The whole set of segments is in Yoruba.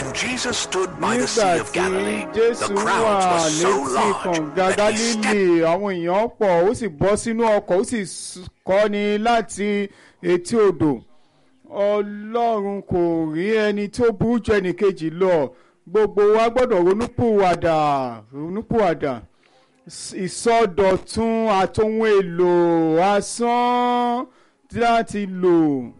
When Jesus stood by the Sea nígbà of tí Galilee, the jésù wà crowds were so létí large kànga that he stepped gálílì àwọn èèyàn pọ̀ ó sì bọ́ sínú ọkọ̀ ó sì s- kọ́ni láti etí odò ọlọ́run kò rí ẹni tó burú ju ẹnìkejì lọ gbogbo wa gbọ́dọ̀ ronúpìwàdà ronúpìwàdà S- ìsọdọ̀tun àtohun èlò asán láti lò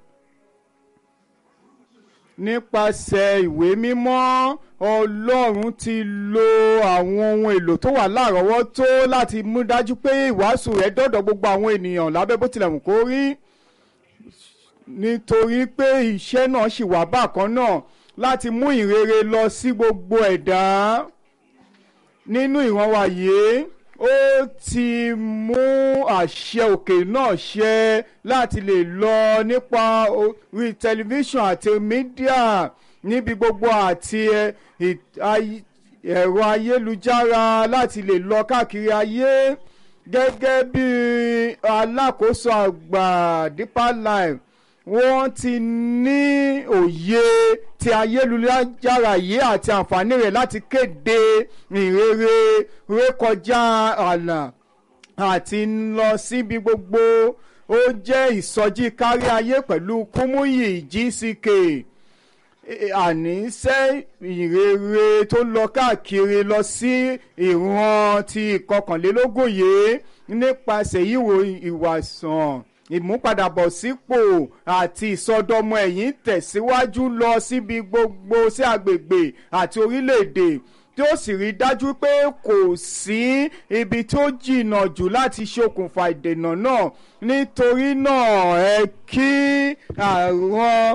nípasẹ̀ ìwé mímọ́ ọlọ́run ti lo àwọn ohun èlò tó wà lárọ̀ọ́wọ́tó láti mú dájú pé ìwàásù rẹ̀ dọ́dọ̀ gbogbo àwọn ènìyàn lábẹ́ bó tilẹ̀ wù kó rí nítorí pé iṣẹ́ náà ṣì wà bákan náà láti mú ìrere lọ sí gbogbo ẹ̀dá nínú ìran wa yìí ó ti mú àṣẹ òkè náà ṣẹ láti lè lọ nípa orí tẹlifíṣàn àti mídíà níbi gbogbo àti ẹ, ì- ay- ẹ̀rọ ayélujára láti lè lọ káàkiri ayé gẹ́gẹ́ bí alákòóso àgbà Deeper Life wọ́n ti ní òye ti ayélujára yìí àti àǹfààní rẹ̀ láti kéde ìrere rékọjá ààlà àti lọ síbi gbogbo ó jẹ́ ìsọjí kárí ayé pẹ̀lú kúmúyì GCK àníṣe ìrere tó lọ káàkiri lọ sí ìran ti ìkọkànlélógún yìí nípasẹ̀ ìwò ìwàsàn ìmúpadàbọ̀sípò àti ìsọdọmọ ẹ̀yìn tẹ̀síwájú lọ síbi gbogbo sí agbègbè àti orílẹ̀-èdè tí ó sì rí dájú pé kò sí ibi tó jìnnà jù láti ṣokùnfà ìdènà náà nítorí náà ẹ kí àwọn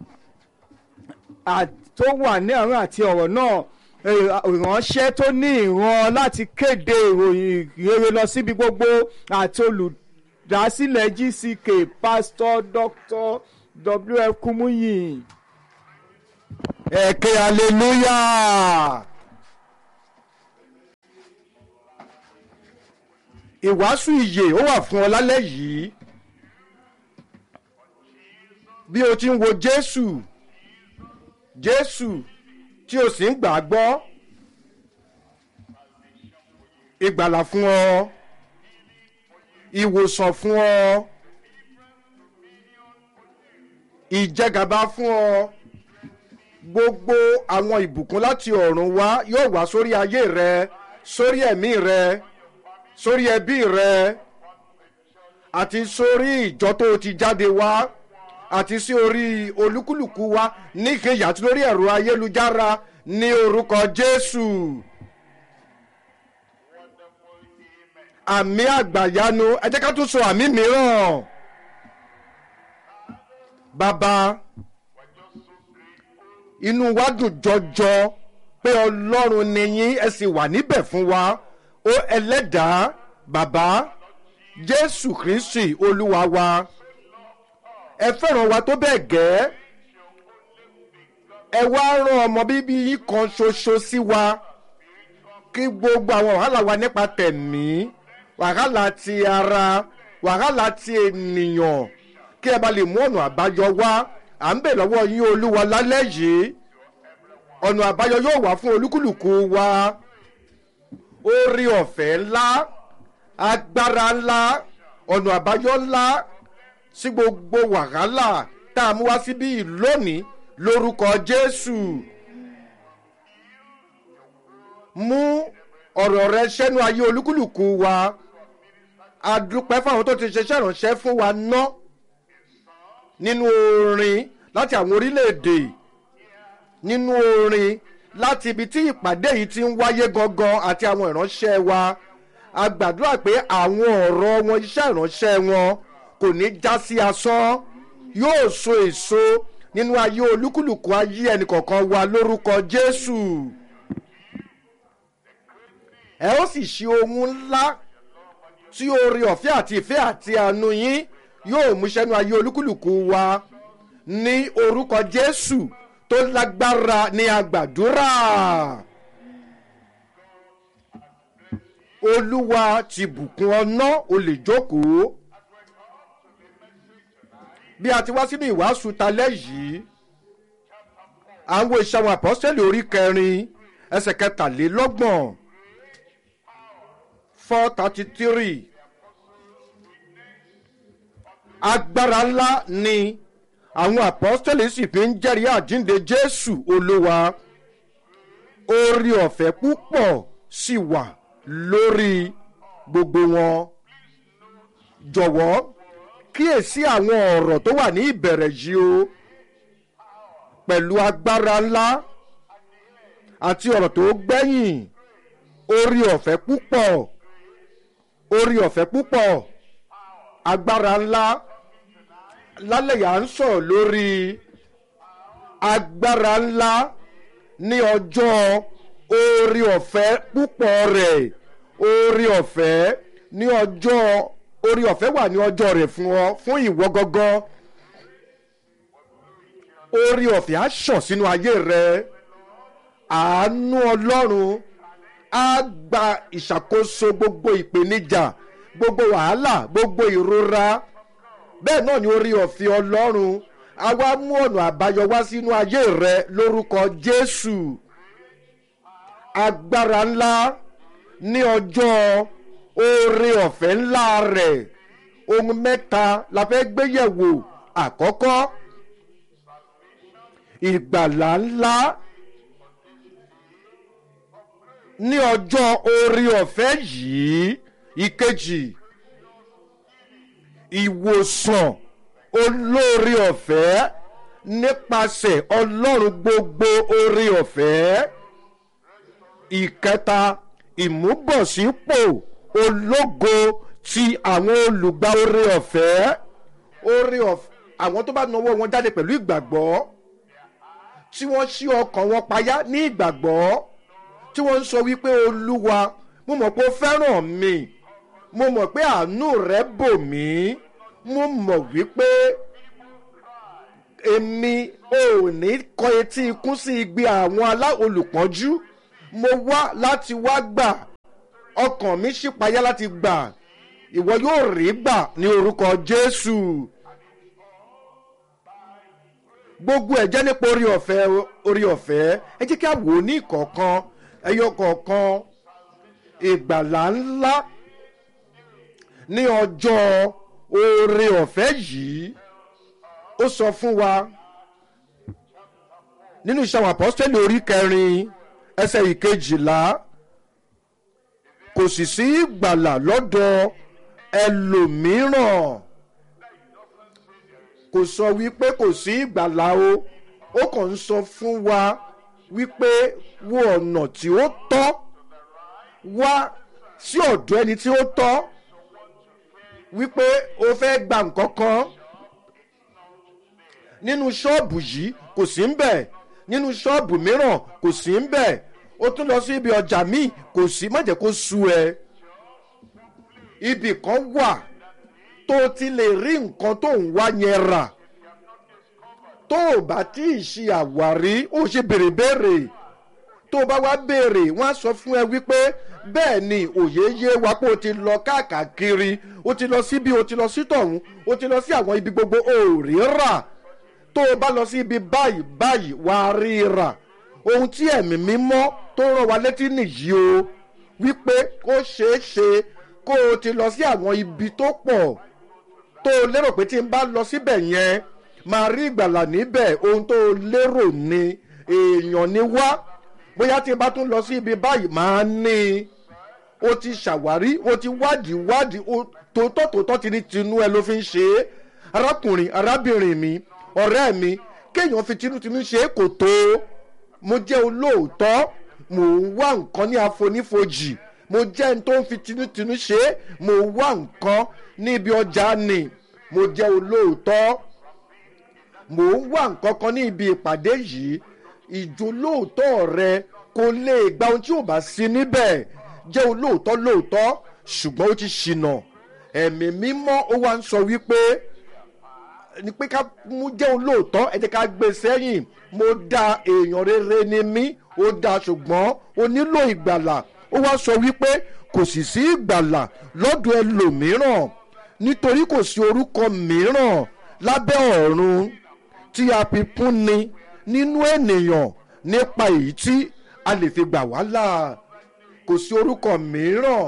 à- tó wà ní àárín àti ọ̀rọ̀ náà eh, ìránṣẹ́ tó ní ìran láti kéde ìròyìn rere lọ síbi gbogbo àti olùdásílẹ̀ GCK pásítọ̀ Dr. W.F. Kumuyi. ẹ̀kẹ́ hallelujah. ìwàásù ìyè ó wà fún ọ lálẹ́ yìí bí o ti ń wo Jésù Jésù tí o sì ń gbà á gbọ́ ìgbàlà fún ọ ìwòsàn fún ọ ìjẹgàba fún ọ gbogbo àwọn ìbùkún láti ọ̀run wá yóò wá sórí ayé rẹ sórí ẹ̀mí rẹ sórí ẹbí rẹ àti sórí ìjọ tó o ti jáde wá àti sí orí olúkúlùkù wa níkẹyà àti lórí ẹ̀rọ ayélujára ní orúkọ Jésù. àmì àgbàyanu ẹ jẹ́ ká tún sọ àmì mìíràn. bàbá inú wa dùn jọjọ pé ọlọ́run ni yín ẹ sì wà níbẹ̀ fún wa ó ẹlẹ́dàá bàbá jésù kristi olúwa wa ẹ fẹ́ràn wa tó bẹ́ẹ̀ gẹ́ ẹ wá rán ọmọ bíbí yín kan ṣoṣo sí wa kí gbogbo àwọn wàhálà wa nípa tẹ̀mí wàhálà ti ara wàhálà ti ènìyàn kí ẹ bá lè mú ọ̀nà àbáyọ wá à ń bẹ̀ lọ́wọ́ yín olúwa lálẹ́ yìí ọ̀nà àbáyọ yóò wá fún olúkúlùkù wa orí ọ̀fẹ́ ńlá agbára ńlá ọ̀nà àbáyọ ńlá sí gbogbo wàhálà tá a mú wá síbí yìí lónìí lórúkọ jésù mú ọ̀rọ̀ rẹ sẹ́nu ayé olúkúlùkù wa a dúpẹ́ fáwọn tó ti ṣiṣẹ́ ìránṣẹ́ fún wa ná nínú orin láti àwọn orílẹ̀-èdè nínú orin láti ibi tí ìpàdé yìí ti ń wáyé gangan àti àwọn ìránṣẹ́ wa a gbàdúrà pé àwọn ọ̀rọ̀ wọn iṣẹ́ ìránṣẹ́ wọn kò ní já sí asán yóò so èso nínú ayé olúkúlùkù ayé ẹnìkọ̀ọ̀kan wa lórúkọ jésù ẹ ó sì ṣe ohun ńlá tí oore ọ̀fẹ́ àti ìfẹ́ àti àánú yín yóò múṣẹ́nu ayé olúkúlùkù wa ní orúkọ jésù tó lágbára ní àgbàdúrà. olúwa ti bùkún ọ̀nà o lè jókòó. bí a ti wá sínú ìwàásù talẹ́ yìí àwọn iṣẹ́ àwọn àpọ́sítẹ́lì orí kẹrin ẹsẹ̀ kẹtàlélọ́gbọ̀n four thirty three agbára ńlá ni àwọn àpọ́sítẹ́lì sì fi ń jẹ́rìí àjínde jésù olúwa orí ọ̀fẹ́ púpọ̀ sì wà lórí gbogbo wọn jọ̀wọ́ kíyèsí àwọn ọ̀rọ̀ tó wà ní ìbẹ̀rẹ̀ yìí o pẹ̀lú agbára ńlá àti ọ̀rọ̀ tó gbẹ̀yìn orí ọ̀fẹ́ púpọ̀ orí ọ̀fẹ́ púpọ̀ agbára ńlá lálẹ́ yà ń sọ̀rọ̀ lórí agbára ńlá ní ọjọ́ orí ọ̀fẹ́ púpọ̀ rẹ̀ orí ọ̀fẹ́ ní ọjọ́ orí ọ̀fẹ́ wà ní ọjọ́ rẹ̀ fún ọ fún ìwọ gángan orí ọ̀fẹ́ á ṣàn sínú ayé rẹ àánú ọlọ́run á gba ìṣàkóso gbogbo ìpèníjà gbogbo wàhálà gbogbo ìrora bẹ́ẹ̀ náà ni orí ọ̀fẹ́ ọlọ́run á wá mú ọ̀nà àbáyọ wá sínú ayé rẹ lórúkọ jésù agbára ńlá ní ọjọ́ oore ọ̀fẹ́ ńlá rẹ̀ ohun mẹ́ta la fẹ́ gbé yẹ̀wò àkọ́kọ́ ìgbàlá ńlá ní ọjọ́ oore ọ̀fẹ́ yìí ìkejì ìwòsàn olóore ọ̀fẹ́ nípasẹ̀ ọlọ́run gbogbo oore ọ̀fẹ́ ìkẹta ìmúbọ̀sípò ológo ti àwọn olùgbà oore ọ̀fẹ́ oore ọ̀fẹ́ àwọn tó bá nawọ́ wọn jáde pẹ̀lú ìgbàgbọ́ tí wọ́n ṣí ọkàn wọn payá ní ìgbàgbọ́ tí wọ́n ń sọ wípé olúwa mo mọ̀ pé ó fẹ́ràn mi mo mọ̀ pé àánú rẹ bò mí mo mọ̀ wípé èmi ò ní kọ etí ikún sí igbe àwọn alá olùpọ́njú mo wá láti wá gbà ọkàn mi ṣípayá láti gbà ìwọ yóò rí gbà ní orúkọ jésù gbogbo ẹ̀ jẹ́ nípa orí ọ̀fẹ́ orí ọ̀fẹ́ ẹ jẹ́ kí a wò ó ní ìkọ̀ọ̀kan ẹyọ kọ̀ọ̀kan ìgbàlá ńlá ní ọjọ́ oore ọ̀fẹ́ yìí ó sọ fún wa nínú iṣẹ́ àwọn àpọ́sítẹ́lì orí kẹrin ẹsẹ̀ ìkejìlá kò sì sí ìgbàlà lọ́dọ̀ ẹlòmíràn kò sọ wípé kò sí ìgbàlà o ó kàn ń sọ fún wa wípé wo ọ̀nà tí ó tọ́ wá sí ọ̀dọ̀ ẹni tí ó tọ́ wípé o fẹ́ gba nǹkan kan nínú ṣọ́ọ̀bù yìí kò sí ń bẹ̀ nínú ṣọ́ọ̀bù mìíràn kò sí ń bẹ̀ ó tún lọ sí ibi ọjà míì kò sí má jẹ́ kó sú ẹ ibì kan wà tó o ti lè rí nǹkan tó ń wá yẹn rà tó o bá tí ì ṣe àwárí ó ṣe béèrè béèrè tó o bá wá béèrè wọ́n á sọ fún ẹ wípé bẹ́ẹ̀ ni òye yé wa pé o ti lọ káàkiri o ti lọ síbi o ti lọ sí tọ̀hún o ti lọ sí àwọn ibi gbogbo o ò rí rà tó o bá lọ sí ibi báyìí báyìí wà á rí rà ohun tí ẹ̀mí mímọ́ tó rán wa létí nìyí o wípé ó ṣeé ṣe kó o ti lọ sí àwọn ibi tó pọ̀ tó o lérò pé tí n bá lọ síbẹ̀ yẹn máa rí ìgbàlà níbẹ̀ ohun tó o lérò ni èèyàn ni wá bóyá tí n bá tún lọ sí ibi báyìí máa ní i o ti ṣàwárí o ti wádìí wádìí tòótọ́ tòótọ́ ti ní tinú ẹ ló fi ń ṣe é arákùnrin arábìnrin mi ọ̀rẹ́ mi kéèyàn fi tinútinú ṣe é kò tó mo jẹ́ olóòótọ́ mò ń wá nǹkan ní àfonífojì mo jẹ́ ẹni tó ń fi tinútinú ṣe é mo wá nǹkan ní ibi ọjà ni mo jẹ́ olóòótọ́ mò ń wá nǹkan kan ní ibi ìpàdé yìí ìjólóòótọ́ rẹ kò lè gba ohun tí ò bá sí níbẹ̀ jẹ́ olóòótọ́ lóòótọ́ ṣùgbọ́n ó ti ṣìnà ẹ̀mí mímọ́ ó wá ń sọ wípé ni pé ká mú jẹ́ olóòótọ́ ẹ jẹ́ ká gbé sẹ́yìn mo da èèyàn rere ni mí ó da ṣùgbọ́n ó nílò ìgbàlà ó wá sọ wípé kò sì sí ìgbàlà lọ́dọ̀ ẹlòmíràn nítorí kò sí orúkọ mìíràn lábẹ́ ọ̀run tí a fi fún ni nínú ènìyàn nípa èyí tí a lè fi gbà wá là kò sí orúkọ mìíràn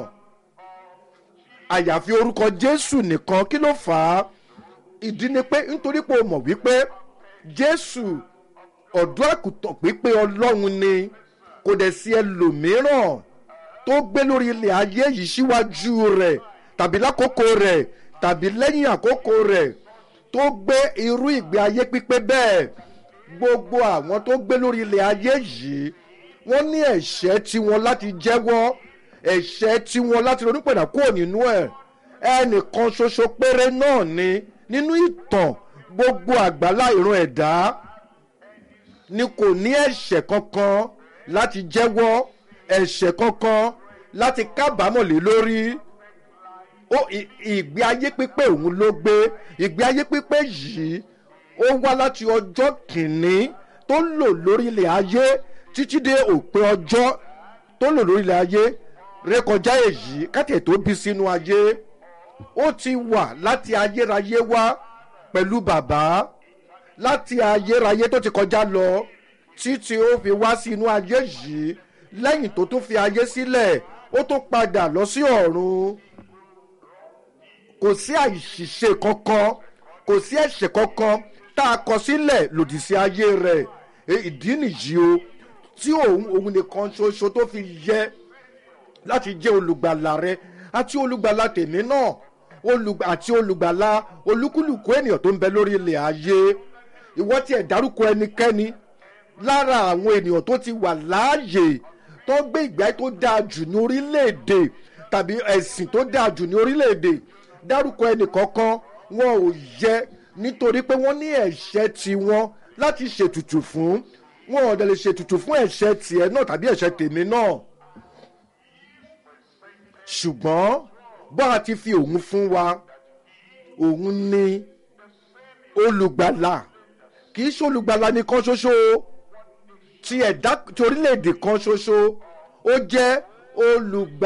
àyàfi orúkọ jésù nìkan kí ló fà á ìdí ni pé nítorí pé o mọ̀ wípé jésù ọ̀dọ́ àkùtàn pípé ọlọ́run ni kò dẹ̀ sí ẹlòmíràn tó gbé lórí ilẹ̀ ayé yìí síwájú rẹ̀ tàbí lákòókò rẹ̀ tàbí lẹ́yìn àkókò rẹ̀ tó gbé irú ìgbé ayé pípé bẹ́ẹ̀ gbogbo àwọn tó gbé lórí ilẹ̀ ayé yìí wọ́n ní ẹ̀ṣẹ́ tiwọn láti jẹ́wọ́ ẹ̀ṣẹ́ tiwọn láti ronúpẹ̀dà kúrò nínú ẹ̀ ẹnìkan ṣoṣo péré náà ni nínú ìtàn gbogbo àgbálá ìran ẹ̀dá ni kò ní ẹ̀ṣẹ̀ kankan láti jẹ́wọ́ ẹ̀ṣẹ̀ kankan láti kábàámọ̀ lé lórí ó ì- ìgbé ayé pípé òun ló gbé ìgbé ayé pípé yìí ó wá láti ọjọ́ kìíní tó lò lórí ilẹ̀ ayé títí dé òpin ọjọ́ tó lò lórí ilẹ̀ ayé rékọjá èyí kátẹ̀ tó bí sínú ayé ó ti wà láti ayérayé wá pẹ̀lú bàbá láti ayérayé tó ti kọjá lọ títí ó fi wá sí inú ayé yìí lẹ́yìn tó tún fi ayé sílẹ̀ ó tún padà lọ sí ọ̀run kò sí àìṣìṣe kankan kò sí ẹ̀ṣẹ̀ kankan tá a kọ sílẹ̀ lòdì sí ayé rẹ̀ E, ìdí nìyí o tí òun òun nìkan ṣoṣo tó fi yẹ láti jẹ́ olùgbàlà rẹ àti olùgbàlà tèmi náà olùgbà àti olùgbàlà olúkúlùkù ènìyàn tó ń bẹ lórí ilẹ̀ ayé ìwọ́ tiẹ̀ dárúkọ ẹnikẹ́ni lára àwọn ènìyàn tó ti wà láàyè tó gbé ìgbé ayé tó dáa jù ní orílẹ̀-èdè tàbí ẹ̀sìn tó dáa jù ní orílẹ̀-èdè dárúkọ ẹnìkankan wọn ò yẹ nítorí pé wọ́n ní ẹ̀ṣẹ̀ tiwọn láti ṣètùtù fún wọn ò dẹ̀ lè ṣètùtù fún ẹ̀ṣẹ̀ tiẹ̀ náà tàbí ẹ̀ṣẹ̀ tèmi náà ṣùgbọ́n bá a ti fi òun fún wa òun ni olùgbàlà kì í ṣe olùgbàlà nìkan ṣoṣo o ti ẹ̀dá ti orílẹ̀-èdè kan ṣoṣo ó jẹ́ olùgbàlà.